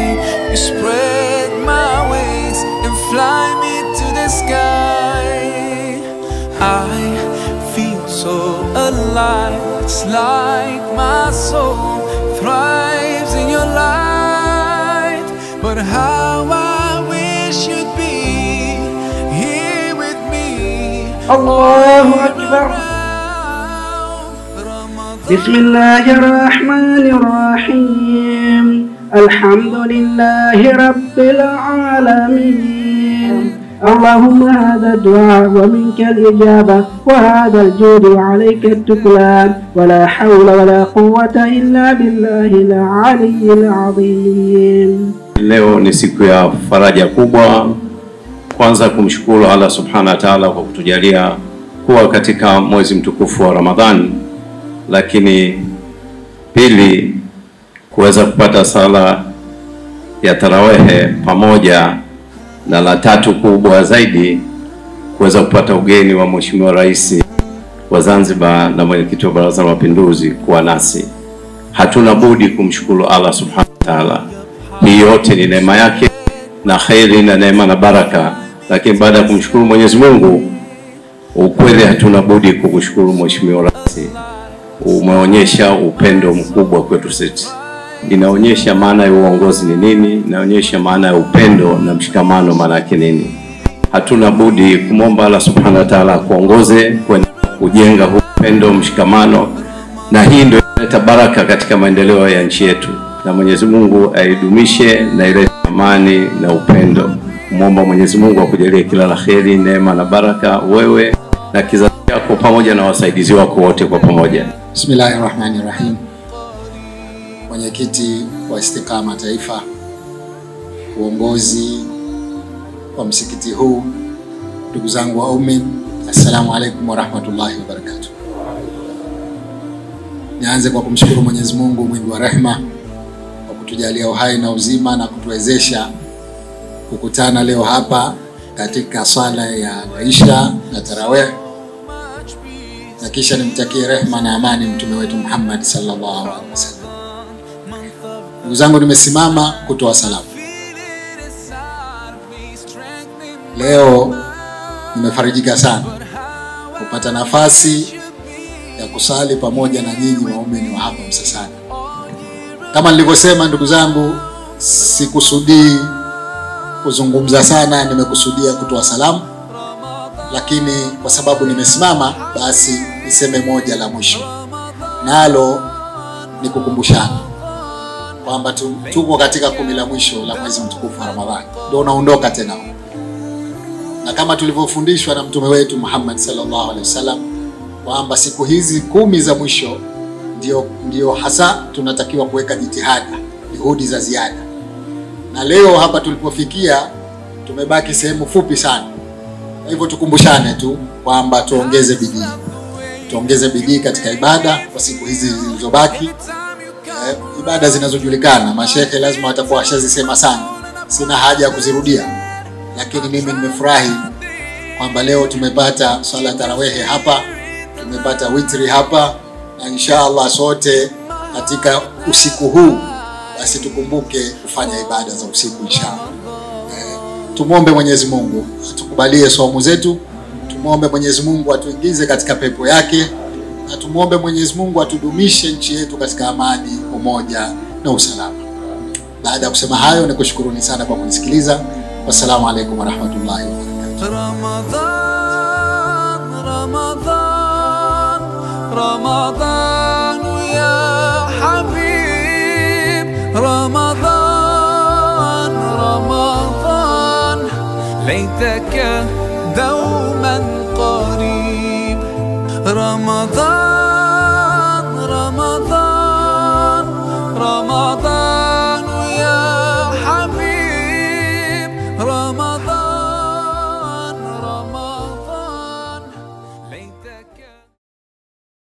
You spread my wings and fly me to the sky. I feel so alive. It's like my soul thrives in your light. But how I wish you'd be here with me. الله أكبر بسم الله الرحمن الرحيم الحمد لله رب العالمين اللهم هذا الدعاء ومنك الإجابة وهذا الجود وعليك التكلان ولا حول ولا قوة إلا بالله العلي العظيم Leo ni siku ya faraja kubwa. Kwanza kumshukuru Allah subhanahu wa ta'ala kwa kutujalia kuwa katika mwezi mtukufu wa Ramadhan, lakini pili kuweza kupata sala ya tarawehe pamoja na la tatu kubwa zaidi kuweza kupata ugeni wa Mheshimiwa Rais wa Zanzibar na mwenyekiti wa Baraza la Mapinduzi kuwa nasi. Hatuna budi kumshukuru Allah subhanahu wa ta'ala. Hii yote ni neema yake na kheri na neema na baraka, lakini baada ya kumshukuru Mwenyezi Mungu, ukweli hatuna budi kukushukuru Mheshimiwa Rais. Umeonyesha upendo mkubwa kwetu sisi, inaonyesha maana ya uongozi ni nini, inaonyesha maana ya upendo na mshikamano maana yake nini. Hatuna budi kumwomba Allah subhanahu wa ta'ala akuongoze kwenye kujenga huu upendo, mshikamano, na hii ndio inaleta baraka katika maendeleo ya nchi yetu, na Mwenyezi Mungu aidumishe na ilete amani na upendo. Kumwomba Mwenyezi Mungu akujalie kila la kheri, neema na baraka, wewe na kizazi chako pamoja na wasaidizi wako wote kwa pamoja. Bismillahi rahmani rahim. Mwenyekiti wa Istiqama Taifa, uongozi wa msikiti huu, ndugu zangu waumini, assalamu alaikum warahmatullahi wabarakatuh. Nianze kwa kumshukuru Mwenyezi Mungu mwingi wa rehema kwa kutujalia uhai na uzima na kutuwezesha kukutana leo hapa katika sala ya Isha na Tarawih na kisha nimtakie rehma na amani mtume wetu Muhammad sallallahu alaihi wasallam. Ndugu zangu, nimesimama kutoa salamu leo. Nimefarijika sana kupata nafasi ya kusali pamoja na nyinyi waumini wa hapa Msasani. Kama nilivyosema, ndugu zangu, sikusudii kuzungumza sana, nimekusudia kutoa salamu lakini kwa sababu nimesimama basi niseme moja la mwisho, nalo ni kukumbushana kwamba tu- tuko katika kumi la mwisho la mwezi mtukufu wa Ramadhani, ndio unaondoka tena, na kama tulivyofundishwa na mtume wetu Muhammad sallallahu alaihi wasallam kwamba siku hizi kumi za mwisho ndio, ndio hasa tunatakiwa kuweka jitihada, juhudi za ziada, na leo hapa tulipofikia tumebaki sehemu fupi sana kwa hivyo tukumbushane tu kwamba tuongeze bidii, tuongeze bidii katika ibada kwa siku hizi zilizobaki. Eh, ibada zinazojulikana mashehe lazima watakuwa washazisema sana, sina haja ya kuzirudia, lakini mimi nimefurahi kwamba leo tumepata swala ya tarawehe hapa, tumepata witri hapa, na insha Allah sote katika usiku huu basi tukumbuke kufanya ibada za usiku insha Allah. Tumwombe Mwenyezi Mungu atukubalie saumu zetu, tumwombe Mwenyezi Mungu atuingize katika pepo yake, na tumwombe Mwenyezi Mungu atudumishe nchi yetu katika amani, umoja na usalama. Baada ya kusema hayo, nikushukuruni sana kwa kunisikiliza. Wassalamu alaikum warahmatullahi wabarakatuh. رمضان رمضان رمضان